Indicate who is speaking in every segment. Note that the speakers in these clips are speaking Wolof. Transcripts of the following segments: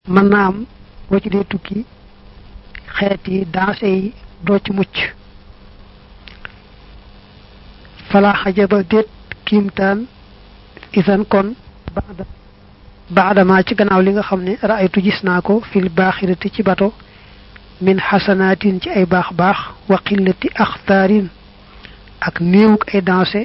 Speaker 1: mën naa am boo ci dee tukki xeeti danse yi doo ci mucc fala xajaba déet kiimtaan isan kon baada baadama ci gannaaw li nga xam ne raaytu gis naa ko fil baaxirati ci bato min xasanaatin ci ay baax baax wa qillati axtaarin ak néewuk ay danse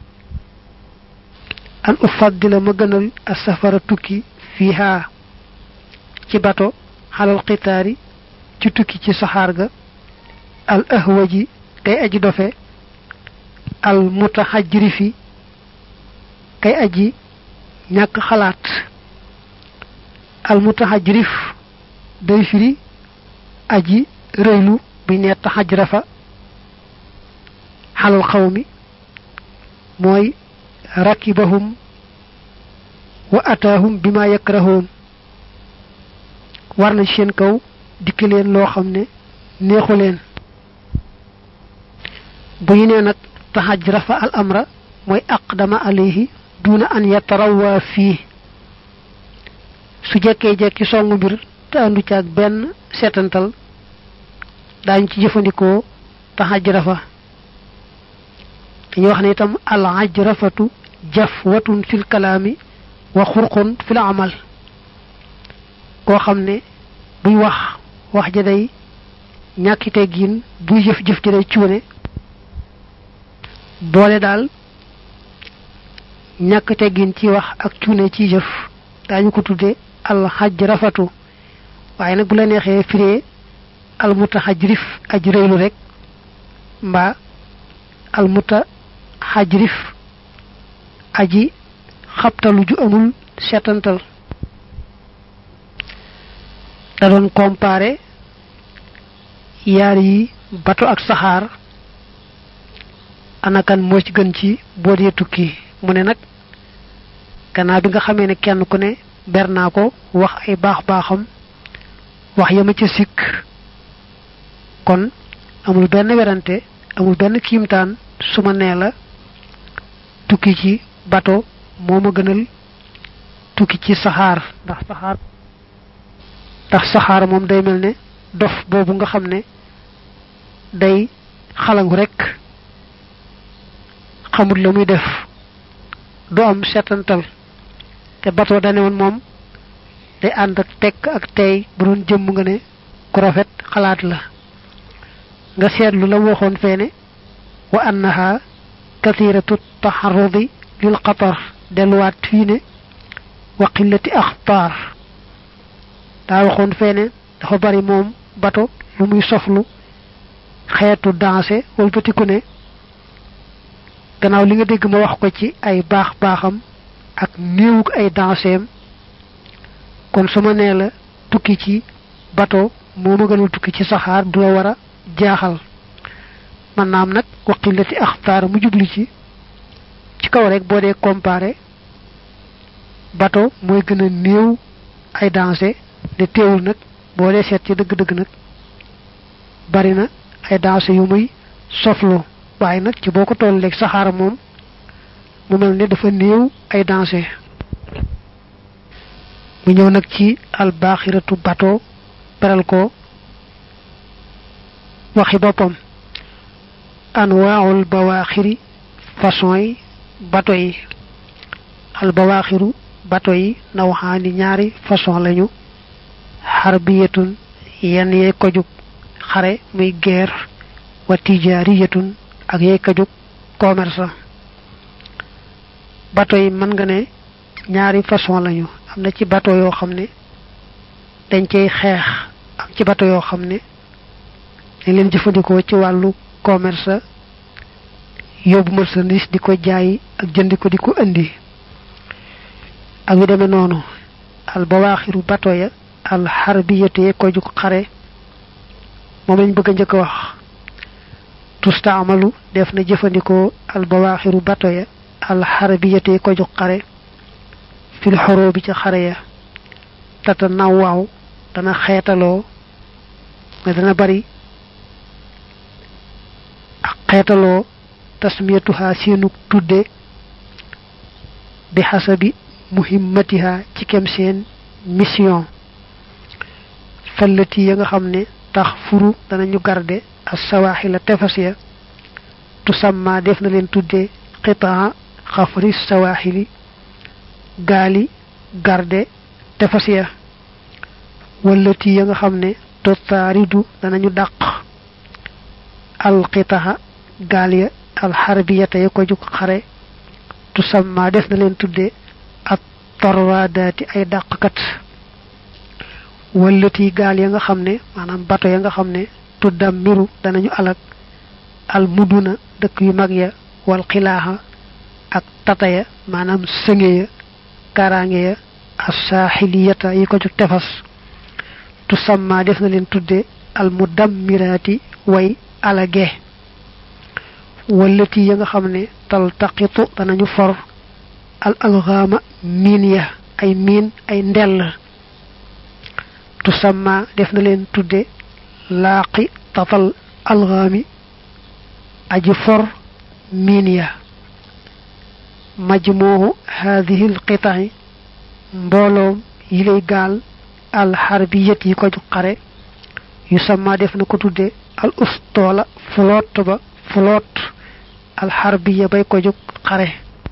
Speaker 1: an ufaddila ma gënal a safara tukki fiiha ci bato xalal xitaari ci tukki ci saxaar ga al ahwaji kay aji dofe al mutaxajrifi kay aji ñàkk xalaat al mutaxajrif day firi aji rëylu bi ne taxajrafa xalal xawmi mooy rakibahum wa ataahum bima yakrahoon war na ci seen kaw dikk leen loo xam ne neexu leen bu ñu nee nag taxaj rafa al amra mooy aqdama alayhi duna an yatarawaa fii su jekkee jekki songu mbir te andu ci ak benn seetantal daañu ci jëfandikoo taxaj rafa dañuy wax ne itam al ajrafatu jafwatun fil kalaami wa xurqun fil amal koo xam ne buy wax wax ja day ñàkki teggin buy jëf jëf ja day cuune boole daal ñàkk teggin ci wax ak cuune ci jëf daañu ko tudde al xajrafatu waaye nag bu la neexee firee al mutaxajrif aj rëylu rek mbaa al mutaxajrif aji xabtalu ju amul seetantal da doon comparé yaar yi bato ak saxaar anakan moo ci gën ci boo dee tukki mu ne nag gannaaw bi nga xamee ne kenn ku ne ber naa ko wax ay baax baaxam wax yama ca sikk kon amul benn werante amul benn kiimtaan su ma nee la tukki ci bato moo ma gënal tukki ci saxaar ndax saxaar ndax saxaar moom day mel ne dof boobu nga xam ne day xalangu rekk xamut la muy def du am setantal te bato dane woon moom day ànd ak tekk ak tey bu doon jëmm nga ne ku rafet xalaat la nga seetlu la waxoon feene wa annaha kathiratu taxarrudi lil xatar delluwaat fii ne wa qillati axtaar daa waxoon feene dafa bari moom bato lu muy soflu xeetu danse walbatiku ne gannaaw li nga dégg ma wax ko ci ay baax baaxam ak néewuk ay danseem kon su ma nee la tukki ci bato moo ma gënal tukki ci saxaar du la war a jaaxal man naam nag waqillati axtaar mu jubli ci ci kaw rek boo dee comparé bato mooy gën a néew ay danse ne teewul nag boo dee seet ci dëgg-dëgg nag bari na ay danse yu muy soflo waaye nag ci boo ko toll léegi saxaara moom mu mel ne dafa néew ay danse mu ñëw nag ci albaaxiratu bato beral ko waxi boppam anwaawul bawaaxiri façon yi bato yi albawaaxiru bato yi nawxaani ñaari façon lañu xarbiyatun yenn yee kojug xare muy guerre wa tijaariyatun ak yee kojug commerce bato yi mën nga ne ñaari façon lañu am na ci bato yoo xam ne dañ cay xeex am ci bato yoo xam ne dañ leen jëfandikoo ci wàllu commerce yóbbu marchandise di ko jaay ak jëndi ko di ko indi ak yu demee noonu al bawaaxiru bato ya al xarbiyate ko jug xare moom lañ bëgg a njëkk a wax tustaamalu def na jëfandikoo al bawaaxiru bato ya al xarbiyate ko jug xare fil xoroo bi ca xare ya tata nawaaw dana xeetaloo nga dana bari ak xeetaloo tasmiyatuha seenu tudde bi xasabi muhimmatiha ci kem seen mission fallati ya nga xam ne tax furu danañu garde as sawaaxila tefas ya tusamma def na leen tuddee qitaa xafri sawaaxili gaali garde tefas ya wallati ya nga xam ne totaaridu danañu dàq alqitaha gaal ya alxarbiyata ya ko jug xare tusamma def na leen tuddee ak torwaadaati ay dàqkat wallati gaal ya nga xam ne maanaam bato ya nga xam ne tuddam miru danañu alag al muduna dëkk yu mag ya wal xilaaxa ak tata ya maanaam sënge ya kaaraange ya asaaxiliyata yi ko jug tefas tusamma def na leen tudde al mudammiraati way alage wallati ya nga xam ne taltaqitu danañu for al alxaama miin ya ay miin ay ndell tusamma def na leen tudde laaqi tatal alxaami aji for miin ya majmuuhu haadihi alqita'i mbooloom yi lay gaal alxarbiyat yi ko ju xare yu sama def na ko tudde al ustoola flotte ba flotte alxarbiya bay ko jóg xare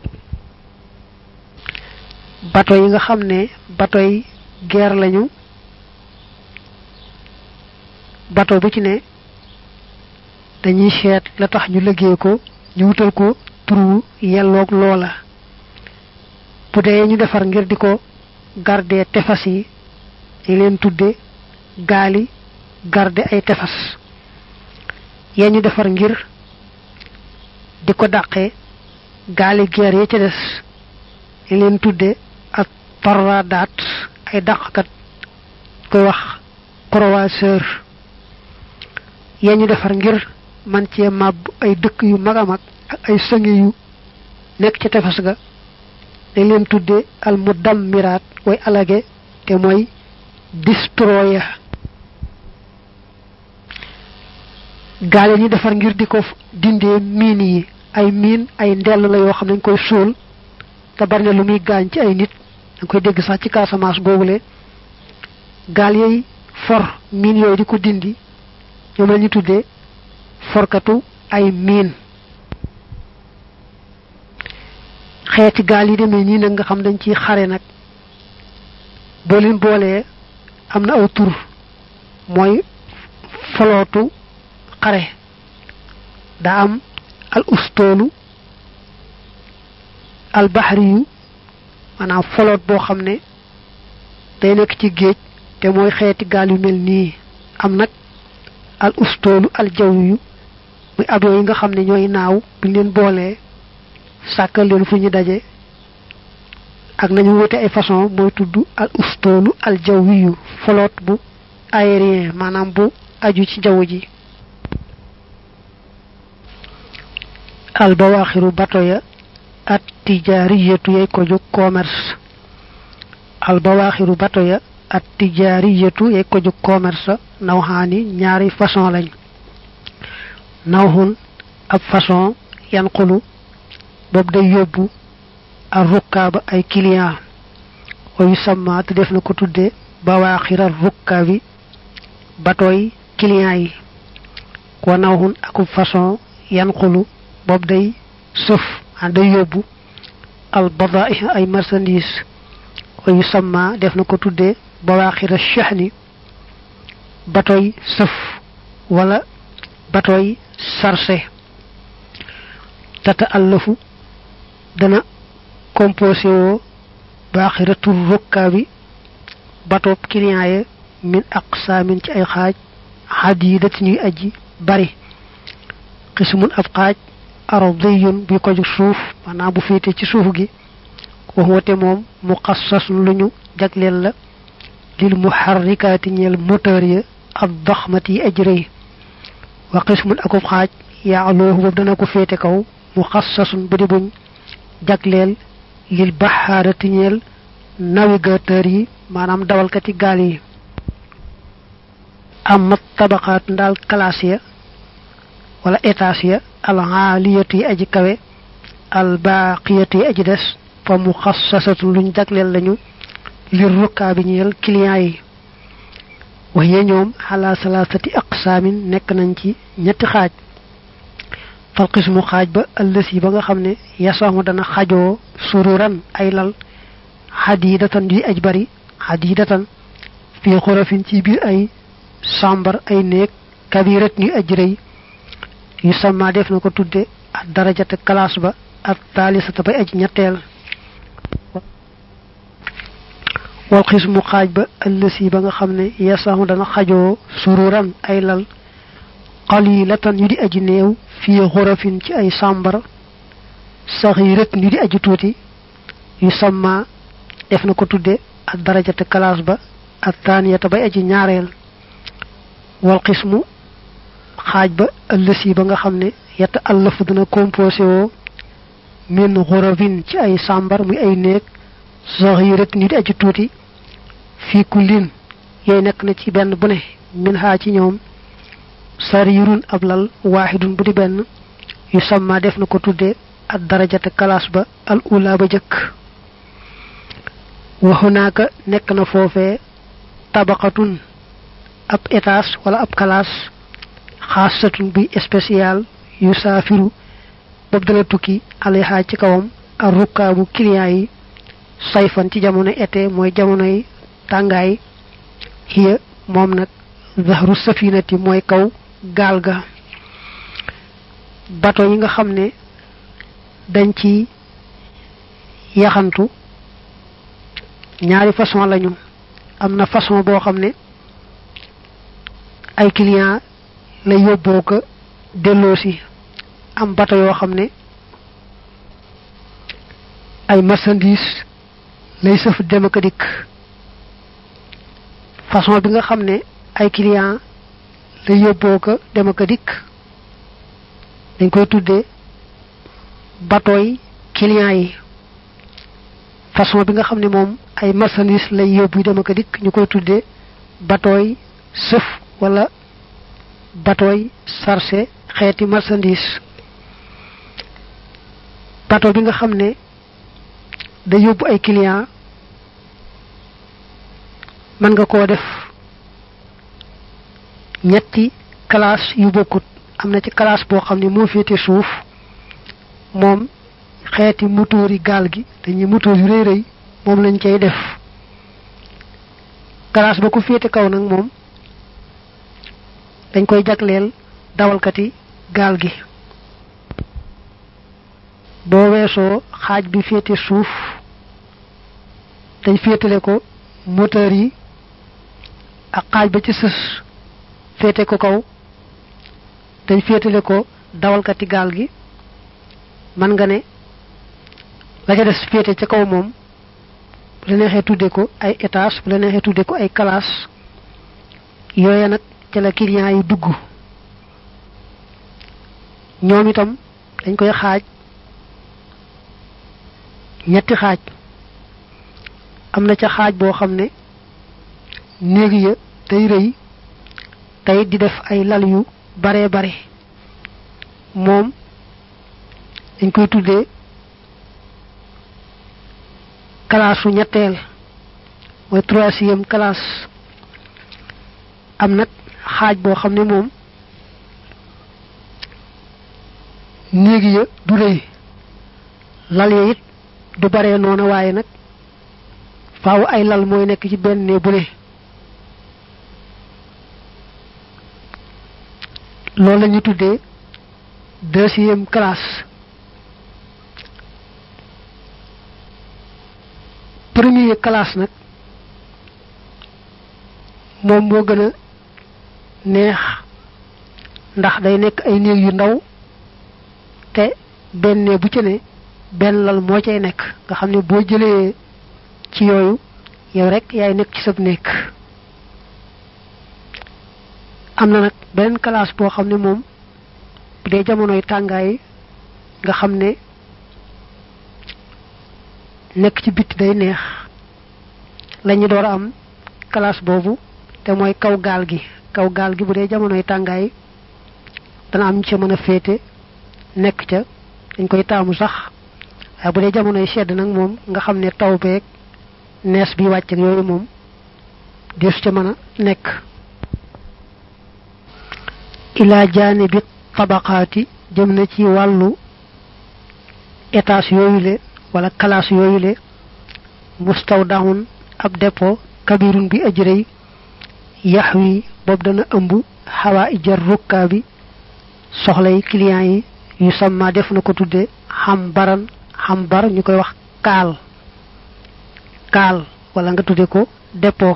Speaker 1: bato yi nga xam ne bato yi guerre lañu bato bu ci ne dañuy seet la tax ñu liggéey ko ñu wutal ko turu yelloog loola bu dee ñu defar ngir di ko garder tefas yi ñu leen tudde gaali garder ay tefas yee ñu defar ngir di ko dàqee gaali geer ya ca des ñu leen tudde ak torradaat ay dàqkat koy wax croiseur yee ñu defar ngir man cee màbb ay dëkk yu mag a mag ak ay sënge yu nekk ca tefas ga dañ leen tudde al mudammiraat way alage te mooy destroyer gaale ñu defar ngir di ko dindee miin yi ay miin ay ndell la yoo xam ne dañ koy sóol te bari na lu muy gaañ ci ay nit dañ koy dégg sax ci Casamance boobule gaal yooyu for miin yooyu di ko dindi ñoom la ñu tuddee forkatu ay miin xeeti gaal yi demee nii nag nga xam dañ ciy xare nag boo leen boolee am na aw tur mooy folootu xare daa am al ustoolu al baxriyu maanaam foloot boo xam ne day nekk ci géej te mooy xeeti gaal yu mel nii am nag al ustoolu al jawwiyu muy avion yi nga xam ne ñooy naaw buñ leen boolee sàkkal leen fu ñu daje ak nañu wute ay façon mooy tudd al ustoolu al jawwiyu foloot bu aérien maanaam bu aju ci jaww ji al bawaaxiru bato ya at tijaariyatu yay ko jóg commerce al bawaaxiru bato ya at tijaariyatu yay ko jóg commerce nawxaani ñaari façon lañ nawxun ab façon yanqulu boobu day yóbbu al rukkaaba ay client wa yusamma te def na ko tudde bawaaxiral rukkaabi batooy client yi wa nawxun akub façon yanqulu boobu day sëf a day yóbbu al badaa'i ay marchandise wa yusamma def na ko tuddee bawaaxira shahni batoy sëf wala batoy sarse tata allafu dana composé woo baaxiratul rukkaa bi batoob client ya min aqsaamin ci ay xaaj xadiidati ñuy aji bari xismun ab xaaj ardiyun bi ko ju suuf maanaam bu féete ci suuf gi waxoote moom muxassasun lu ñu jagleel la lil muharrikaati ñeel moteur ya ak daxmati yi aj rëy wa xismun akub xaaj yaaloohu boobu dana ko féete kaw muxassasun bu di buñ jagleel lil baxaarati ñeel navigateur yi maanaam dawalkati gaal yi am tabaqaat ndaal classe ya wala étage ya al aaliyatu yi aji kawe al baaqiyatu yi aji des fa mu xassasatu luñ jagleel lañu lir rukkaa bi ñeel client yi waye ñoom ala salasati aqsamin nekk nañ ci ñetti xaaj fal qismu xaaj ba ëllësi ba nga xam ne yasamu dana xajoo sururan ay lal hadidatan di aj bari hadidatan fi xurafin ci biir ay sambar ay néeg kabirat ni aj rëy yu sama def na ko tudde ak darajata classe ba ak talisata bay aj ñetteel wal xismu xaaj ba ëllësi ba nga xam ne yasamu dana xajoo sururan ay lal qalilatan yu di aji néew fi xurafin ci ay sambar saxirat yu di aji tuuti yu sama def na ko tudde ak darajata classe ba ak taniyata bay aji ñaareel wal qismu xaaj ba ëllësi ba nga xam ne yata allafu dana composé woo min xurafin ci ay sambar muy ay néeg saxirat yu di aji tuuti fi kullin yooyu nekk na ci benn bu ne min xaa ci ñoom sarirun ab lal waaxidun bu di benn yu samma def na ko tudde ak darajata kalaas ba al ula ba jëkk wa hunaaka nekk na foofee tabaqatun ab étage wala ab kalaas xaasatun buy spécial yu saafiru bob dana tukki alayha ci kawam ak rukkaabu client yi sayfan ci jamono été mooy jamonoy tàngaay hiya moom nag zahru safinati mooy kaw gaal ga bato yi nga xam ne dañ ci yaxantu ñaari façon lañu am na façon boo xam ne ay client la yóbboo ko delloosi am bato yoo xam ne ay marchandise lay sëf dem ak dikk façon bi nga xam ne ay client la yóbboo ko dem ak dikk dañ koy tuddee batooy client yi façon bi nga xam ne moom ay marchandise lay yóbbu dem ak dikk ñu koy tuddee batooy sëf wala batooy sarse xeeti marchandise bateau bi nga xam ne da yóbbu ay client mën nga koo def ñetti classe yu bokkut am na ci classe boo xam ne moo féete suuf moom xeeti moteur yi gaal gi dañuy moteur yu rëy rëy moom lañ cay def classe ba ko féete kaw nag moom dañ koy jagleel dawalkati gaal gi boo weesoo xaaj bi féete suuf dañ féetale ko moteur yi ak xaaj ba ci sës féete ko kaw dañ féetale ko dawalkati gaal gi man nga ne la ca des féete ca kaw moom bu la neexee tudde ko ay étage bu la neexee tudde ko ay classe yooya nag ca la client yi dugg ñoom itam dañ koy xaaj ñetti xaaj am na ca xaaj boo xam ne néeg ya day rëy tey di def ay lal yu bare bare moom dañ koy tuddee classe su ñetteel mooy troisième classe am nag xaaj boo xam ne moom néeg ya du rëy lal ya it du bare noona waaye nag faaw ay lal mooy nekk ci benn ne bu ne loolu la ñu tuddee deuxième classe premier classe nag moom moo gën a neex ndax day nekk ay néeg yu ndaw te benn ne bu ci ne benn lal moo cay nekk nga xam ne boo jëlee ci yooyu yow rek yaay nekk ci sab nekk am na nag beneen classe boo xam ne moom bu dee jamonoy tàngaay nga xam ne nekk ci bitti day neex lañu door a am classe boobu te mooy kaw gaal gi kaw gaal gi bu dee jamonoy tàngaay dana am ñu ca mën a féete nekk ca dañ koy taamu sax waaye bu dee jamonoy sedd nag moom nga xam ne taw beeg nees bi wàcc ak yooyu moom deesu ca mën a nekk ila janibi tabaqaati jëm na ci wàllu étage yooyule wala classe yooyule mustawdahun ab dépôt kabirun bi ajrëy yaxwi boobu dana ëmb xawaa ijar rukkaa bi soxlay client yi yu samma def na ko tudde xam baran xam bar ñu koy wax kaal kaal wala nga tudde ko dépôt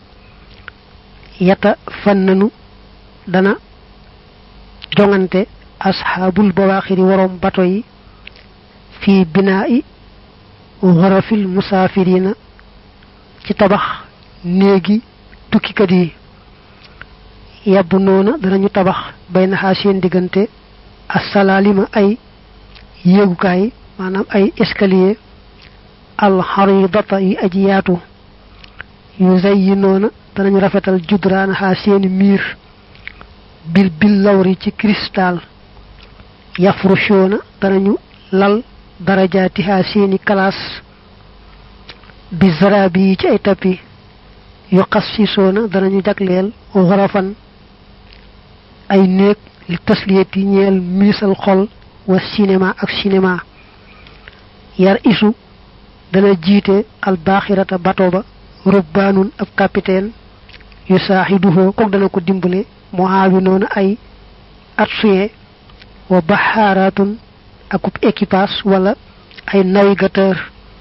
Speaker 1: yata fannanu dana jongante asxaabul bawaaxiri waroom bato yi fii binaa'i xorofil musaafirina ci tabax néegi tukkikat yi yàbb noona danañu tabax bay naxaa seen diggante assalaalima ay yéegukaay maanaam ay escalier alxaridata yi aji yaatu yu zay yi noona danañu rafetal judraanaxaa seeni miir bil bil lawri ci cristal yafrushoona danañu lal darajaatiha seeni kalaas bi zarabi yi ci ay tappi yu xas si soona danañu jagleel xorofan ay néeg li tasliyet yi ñeel miisal xol wa cinéma ak cinéma yar isu dana jiite albaaxirata bato ba rubbaanun ab capitaine yu saaxiduhoo kook dana ko dimbale muhaawi noonu ay atsuye wa baxaaraatun akub équipage wala ay navigateur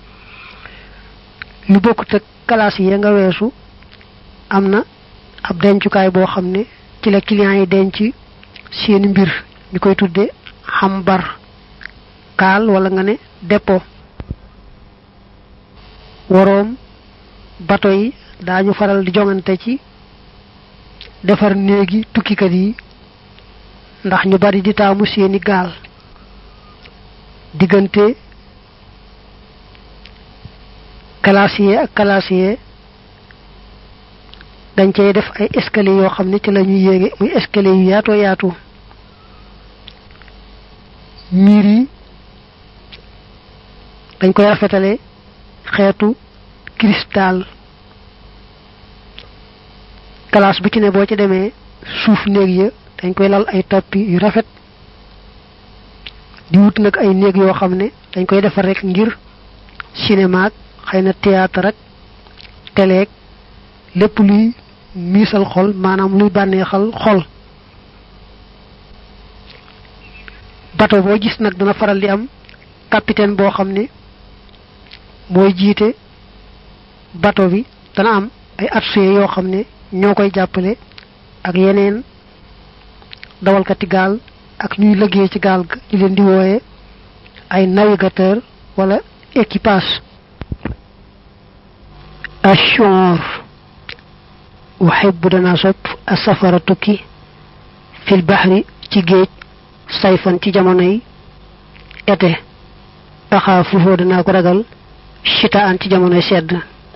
Speaker 1: lu bokkut ak classe yi nga weesu am na ab dencukaay boo xam ne ci la client yi denc seeni mbir ñu koy tudde xam bar kaal wala nga ne dépôt waroom bato yi daañu faral di jongante ci defar néegi tukkikat yi ndax ñu bari di taamu seeni gaal diggante classier ak classier dañ cey def ay escalier yoo xam ne ci la ñuy yéege muy escalier yu yaatoo yaatu miir yi dañ koy rafetale xeetu cristal classe bu ci ne boo ci demee suuf néeg ya dañ koy lal ay tapis yu rafet di wut nag ay néeg yoo xam ne dañ koy defar rek ngir cinéma ak xëy na théâtre ak télé lépp luy miisal xol maanaam luy bànneexal xol bato boo gis nag dana faral di am capitaine boo xam ne mooy jiite bato bi dana am ay atsuye yoo xam ne ñoo koy jàppale ak yeneen dawalkati gaal ak ñuy liggéey ci gaal ga ñu leen di wooye ay navigateur wala équipage ashor uhibbu dana sopp asafara tukki fil bahri ci géej sayfan ci jamonoy été axaafuhu danaa ko ragal chita an ci jamonoy sedd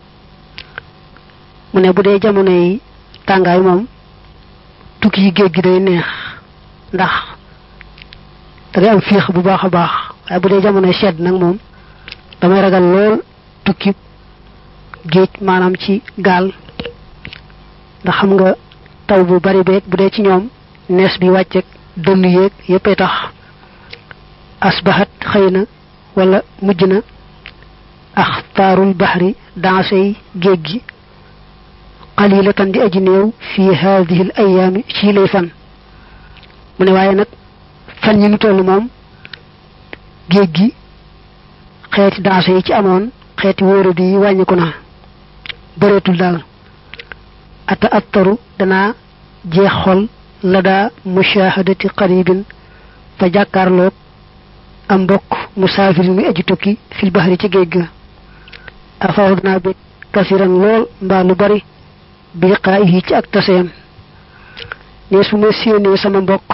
Speaker 1: mu ne bu dee jamonoy tàngaay moom tukki yi géej gi day neex ndax da ngay am féex bu baax a baax waaye bu dee jamonoy sedd nag moom damay ragal lool tukki géej maanaam ci gaal ndax xam nga taw bu bari beeg bu dee ci ñoom nees bi wàcceeg dënn yéeg yéppay tax asbahat xëy na wala mujj na axtaarul baxri dansey géej gi qalilatan di aji néew fi hadihi l ayaami ci lay fan mu ne waaye nag fan yi nu toll moom géej gi xeeti danse yi ci amoon xeeti wóoradi yi wàññiku na bëreetul daal ata attaru danaa jeex xol la daa mushahadati qaribin fa jàkkaarloog am mbokk musaafir muy aji tukki fil bahri ci géej ga afaw danaa bég kasiran lool mbaa lu bari bi xaa yi ci ak taseem ne su ma séenee sama mbokk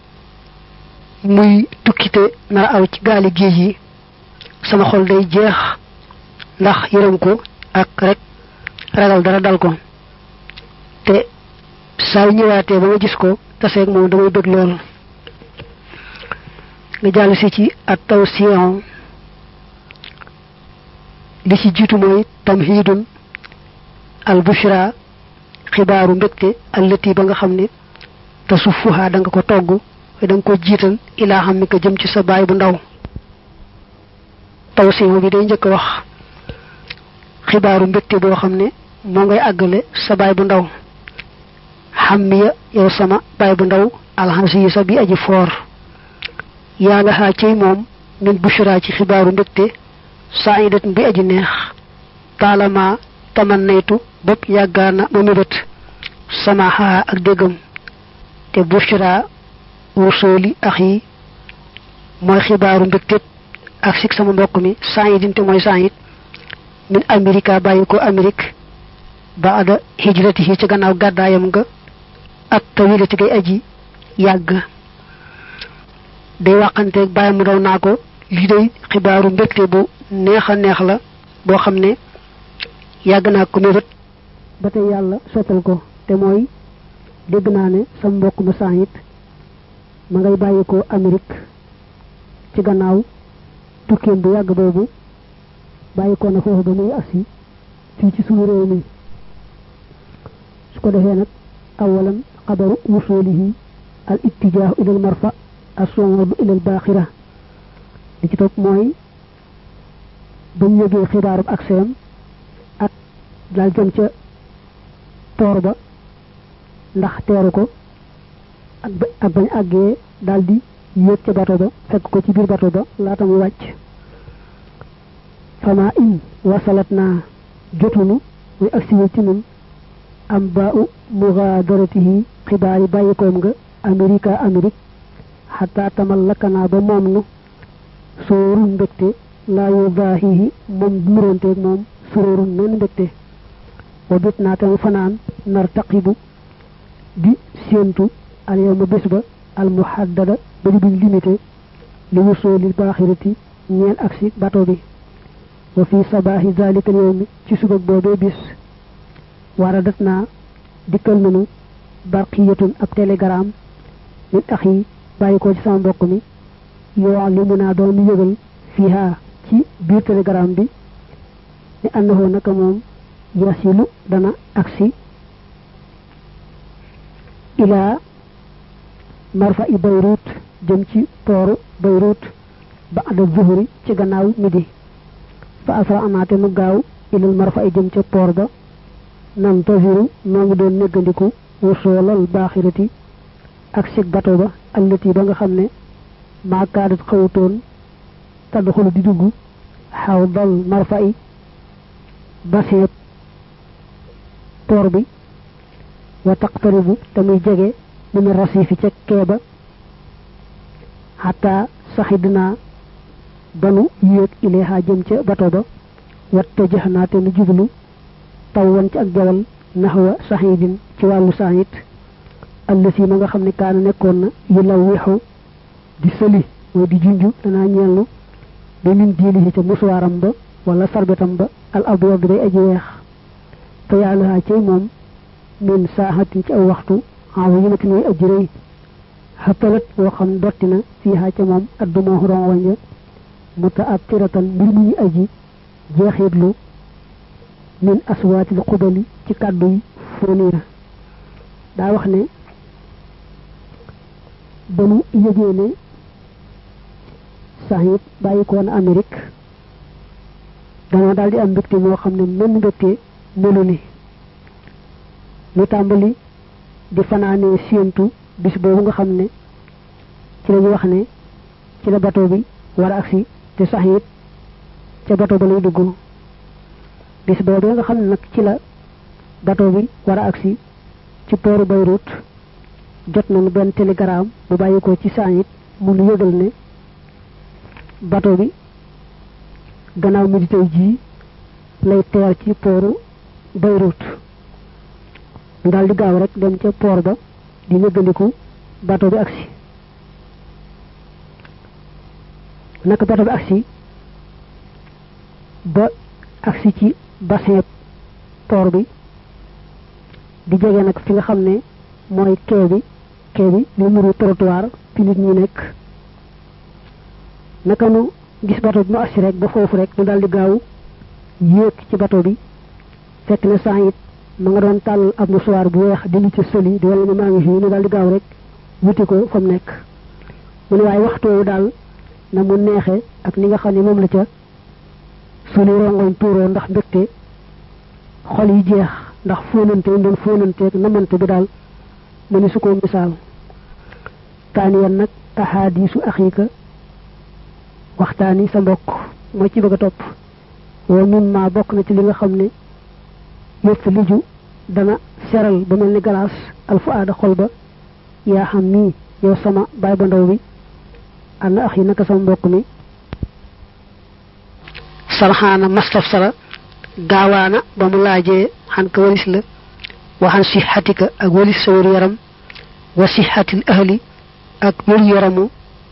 Speaker 1: muy tukkite nar aw ci gaali géej yi sama xol day jeex ndax yërëm ko ak rek ragal dara dal ko te saa yu ñëwaatee ba ma gis ko taseeg moom damay bëgg lool nga jàll si ci at taw sion li ci jiitu mooy tamhidun al bushra xibaaru mbégte allati ba nga xam ne te sufuha da nga ko togg da nga ko jiital ilaa xam mi ko jëm ci sa baay bu ndaw tawsimu bi day njëkk wax xibaaru mbégte boo xam ne moo ngay àggale sa baay bu ndaw xammiya yow sama baay bu ndaw alxansi sa bi aji foor yaa la xaa ciy moom min bushra ci xibaaru mbégte saidat bi aji neex taalama tamannaytu bopp yàggaana ma mébét sama xaa ak déggam te bushra wusooli ax yi mooy xibaaru mbégte ak sik sama mbokk mi saidin te mooy said min amerika bàyyi ko amérique ba ada hijratihi ci gannaaw gàddaayam nga ak tawilati gay aji yàgg day waxanteeg bàyyi mu daw naa ko lii day xibaaru mbégte bu neex a neex la boo xam ne yàgg naa ko mébét ba tey yàlla sottal ko te mooy dégg naa ne sa mbokk ma saayit ma ngay bàyyi ko Amérique ci gannaaw tukkeem bu yàgg boobu bàyyi ko na foofu ba muy agsi fii ci suñu réew mi su ko defee nag awalan xabaru wusulihi al ittijaahu ilal marfa as-su'udu ilal baaxira li ci topp mooy bañ yëgee xibaarub ak seem ak daal jëm ca toor ba ndax teeru ko ak ak bañ àggee daal di yéeg ca bato ba fekk ko ci biir bato ba laata muy wàcc fama in wasalat naa jotunu muy agsiwul ci nun am ba u mugaadaratihi xibaar yi bàyyikoom nga amerika amérique xataa tamal lakkanaa ba moom nu sóorun mbégte laa yu daahihi moom muronteeg moom sóorun menn mbégte wa bit naa tam fanaan nar taqibu di séentu al yawma bés ba al muhaddada ba di buñ limité li wusooli baaxirati ñeel aksi bato bi wa fi sabaahi zalika al yawmi ci subag boobee bis waradat naa dikkal nanu barqiyatun ab télégramme min axi bàyyi ko ci sama mbokk mi yoo li mu naa doon yëgal fiha ci biir télégramme bi ni annahu naka moom yasilu dana aksi ilaa marfa i Beyrouth jëm ci pooru Beyrouth ba ada zuhuri ci gannaaw midi fa asra amaate nu gaaw ilal marfa i jëm ca poor ba nan tasiru noo ngi doon néggandiku wusoolal baaxirati ak sig bato ba allati ba nga xam ne maakaadat xawutoon tadxulu di dugg xaw dal marfa i baseeb poor bi wa taqtaribu te muy jege min rasifi ca keeba xataa saxidnaa banu yéeg ileexa jëm ca bato ba watta jëx naa te nu jublu taw wan ci ak jawal naxwa saxidin ci wàllu saxit allasi ma nga xam ne kaana nekkoon na yu law wexu di sëli mooy di junju danaa ñeellu ba min diilihi ca musuwaaram ba wala sarbetam ba al abyad bay aji weex fa yàlla cay moom min saaxatin ci aw waxtu awa yimatin way aji rëy xattalat boo xam dotti na fiiha ca moom adduma xuron wanja muta ab tiratan mbir mu ñu aji jeexitlu min aswaatil xubali ci kàddu yi fóoniya daa wax ne ba nu yëgee ne saxit bàyyi ko woon Amérique danoo daal di am mbégte moo xam ne menn mbégte melu ni ñu tàmbali di fanaanee séentu bis boobu nga xam ne ci lañu wax ne ci la bateau bi war a agsi te saxit ca bateau ba lay dugg bis boobu nga xam ne nag ci la bateau bi war a agsi ci pooru Beyrouth jot nañu benn télégramme bu bàyyi ko ci saxit mu nu yëgal ne bateau bi gannaaw midi tey jii lay teer ci pooru Beyrouth daal di gaaw rek dem ca port ba di nëggandiku bateau bi agsi naka bateau bi agsi ba agsi ci bassin port bi di jege nag fi nga xam ne mooy quai bi quai bi li muru trottoir fi nit ñi nekk naka nu gis bateau bi mu agsi rek ba foofu rek ñu daal di gaaw yéeg ci bateau bi fekk na saa it ma nga doon tàll ab musuwaar bu weex di li ci sëli di wala ne maa ngi fii ne daal di gaaw rek wuti ko fa mu nekk mu ne waaye waxtu woowu daal na mu neexe ak ni nga xam ne moom la ca sunu rongoñ tuuroo ndax mbégte xol yi jeex ndax fóonante yi doon fóonanteeg namante bi daal mu ni su ko misaal taaniyan nag ahadisu axika waxtaani sa mbokk moo ci bëgg a topp wa min ma bokk na ci li nga xam ne yëpp liju dana seral ba mel ni galaas alfu aada xol ba yaa xam nii yow sama baay ba ndaw bi ànd ax yi naka sama mbokk mi sarxaana mastaf sara gaawaana ba mu laajee xan ka walis la waxan sixatika ak walis sa wér yaram wa sixatil ahli ak wér yaramu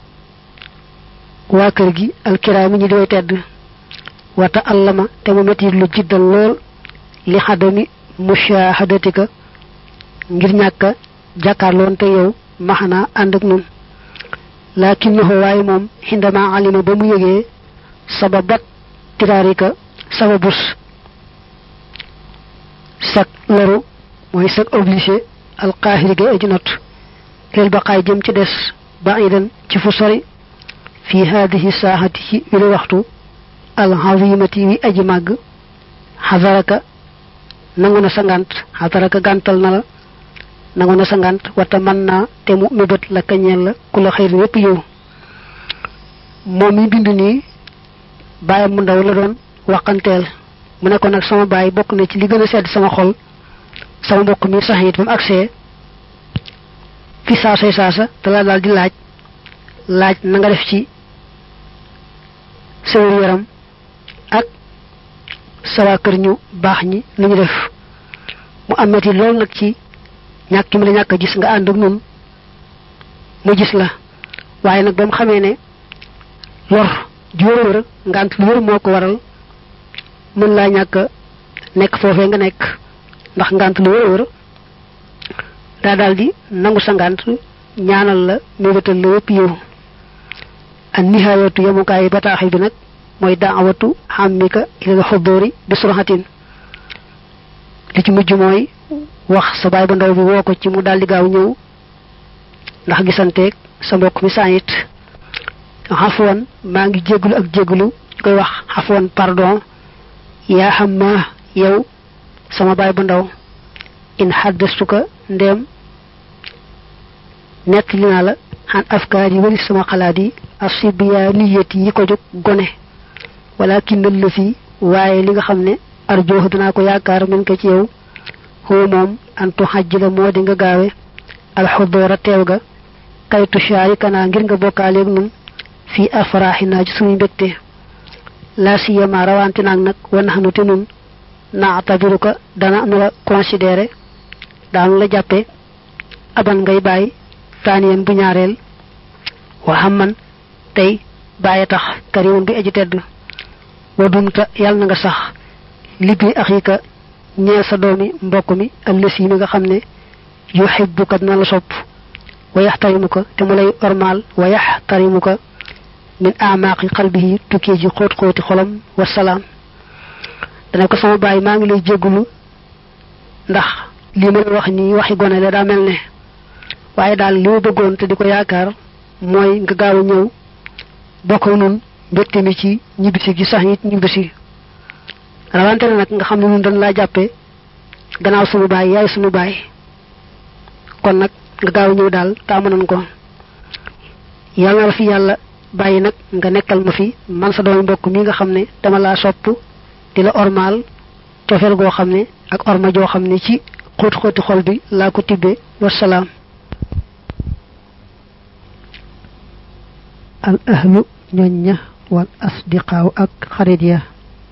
Speaker 1: waa kër gi alkiraami ñi di way tedd wata allama te mu metti lu jiddal lool li xadami mushahadatika ngir ñàkk jàkkaarloon te yow maxanaa ànd ak nun lakinnahu waaye moom xindama alima ba mu yëgee sababat tiraarika sababus sak loru mooy sak obligé alqaahiri ga aji not leel baqaay jëm ci des baidan ci fu sori fi hadihi saaxati ci wili waxtu alxazimati wi aji màgg xasaraka nangu na sa ngant xasaraka gàntal na la nangu na sa ngant wata mën naa te mu mébét la kañeel la ku la xëyri yépp yow moom mi bind nii bàyyam mu ndaw la doon waxanteel mu ne ko nag sama baay bokk na ci li gën a sedd sama xol sama mbokk mi sax it ba mu agsee fi saasay saasa te la daal di laaj laaj na nga def ci sawar yaram ak sawa kër ñu baax ñi lu ñu def mu amati lool nag ci ñàkk mi la ñàkk a gis nga ànd ak nun mu gis la waaye nag ba mu xamee ne lor ju wër wër ngant lu wër moo ko waral mën laa ñàkk nekk foofee nga nekk ndax ngant lu wër wër daa daal di nangu sa ngant ñaanal la mébétal la wépp yow an nihayatu yemukaay bataaxil bi nag mooy daawatu xàmmika ilal xudóori bi surxatin li ci mujj mooy wax sa baay bu ndaw bi woo ko ci mu daal di gaaw ñëw ndax gisanteeg sa mbokk mi saayit xafuwan maa ngi jégglu ak jégglu ñu koy wax xafuwan pardon yaa xam ma yow sama baay bu ndaw in xaddastuka ndéem nett li naa la xan afkaar yi wari sama xalaat yi asibiyaniyat yi ko jóg gone walakin la fi waaye li nga xam ne arjoox dinaa ko yaakaar min ko ci yow xoo moom antu xajj la moo di nga gaawe alxudoora teew ga kaytu shaarikanaa ngir nga bokkaaleeg nun fii afraaxinaa ci suñu mbégte laa siyama rawante naag nag wanaxnu te nun naatabiru ko dana nu la considéré daanu la jàppe aban ngay bàyyi taaniyen bu ñaareel wa xamman tey bàyyi tax karimun bi aji tedd wa dumta yàlla na nga sax libbi axika ñeel sa doomi mbokk mi allësi mi nga xam ne yuhibbuka dina la sopp wa yaxtarimuka te mu lay ormaal wa yaxtarimuka min amaaqi qalbihi tukkee ji xóot xóoti xolam wasalaam dana ko sama bàyyi maa ngi lay jéggulu ndax lii ma la wax nii waxi gone la daa mel ne waaye daal li ma bëggoon te di ko yaakaar mooy nga gaaw a ñëw bokk nun mbégte mi ci ñibbisi gi sax it ñibbisi rawante na nag nga xam ne nun dañ laa jàppe gannaaw sunu baay yaay sunu baay kon nag nga gaaw a ñëw daal taamu nañ ko yàlla na la fi yàlla bàyyi nag nga nekkal ma fi man sa doomi mbokk mi nga xam ne dama laa sopp di la ormaal cofeel goo xam ne ak orma joo xam ne ci xóot xóoti xol bi laa ko tibbe wasalaam al ahlu ñoñ ña wal asdiqaaw ak xarit ya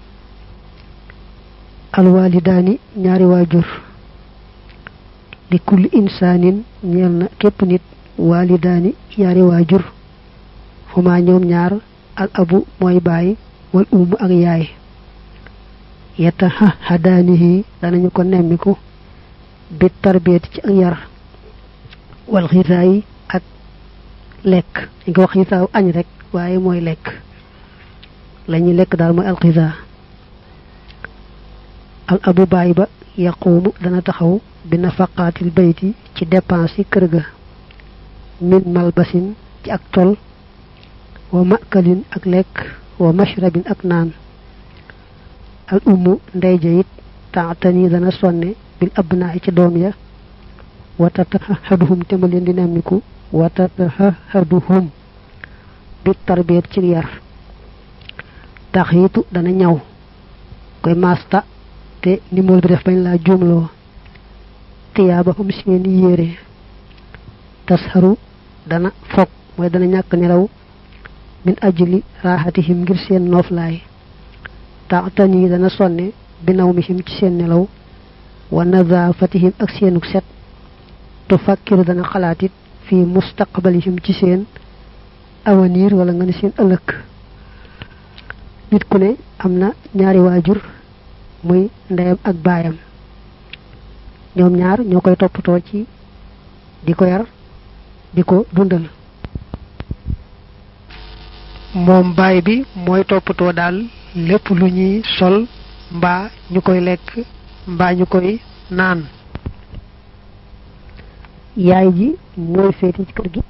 Speaker 1: al walidaani ñaari waajur li kulli insaanin ñeel na képp nit walidaani ñaari waajur xuma ñoom ñaar al abu mooy baay wal umu ak yaay yetta xadaanihi danañu ko nemmiku bi tarbiyati ci ak yar wal xisaayi ak lekk dañ ko wax xisaaw añ rek waaye mooy lekk la ñuy lekk daal mooy alxisa al abu baay ba yaquumu dana taxaw bi nafaqaatil bayti ci dépense yi kër ga min malbasin ci ak tol wa makalin ak lekk wa mashrabin ak naan al ummu ndey ja it taatani dana sonne bil abnaa ci doom ya wa tatahaduhum te ma leen di nemmiku wa tatahaduhum bi tarbiyat ci yar taxiitu dana ñaw koy masta te nimol bi def bañ laa juumloo tiyaabahum seen yére tasharu dana fog mooy dana ñàkk nelaw min ajli raaxatihim ngir seen nooflaay taatani dana sonne bi nawmihim ci seen nelaw wa nadaafatihim ak seenuk set tu fakkiru dana xalaatit fi mustaqbalihim ci seen avenir wala nga ne seen ëllëg nit ku ne am na ñaari waajur muy ndeyam ak baayam ñoom ñaar ñoo koy toppatoo ci di ko yar di ko dundal moom baay bi mooy toppatoo daal lépp lu ñuy sol mbaa ñu koy lekk mbaa ñu koy naan yaay ji mooy féete ci kër gi